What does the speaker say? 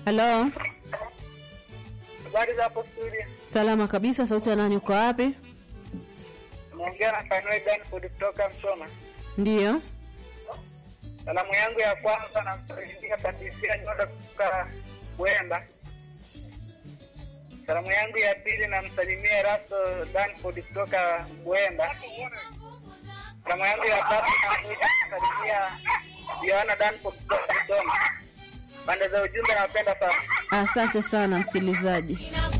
Halo, Habari za hapo studio. salama kabisa. Sauti ya nani? Uko wapi? Naongea na Fanuel Danford kutoka Msoma. Ndiyo. Salamu yangu ya kwanza namsalimia Patricia Nyoda kutoka Bwemba. Salamu yangu ya pili namsalimia Erasto Danford kutoka Bwemba. Salamu yangu ya tatu namsalimia Joana Danford kutoka Msoma. Pande za ujumbe nawapenda sana. Asante sana msikilizaji.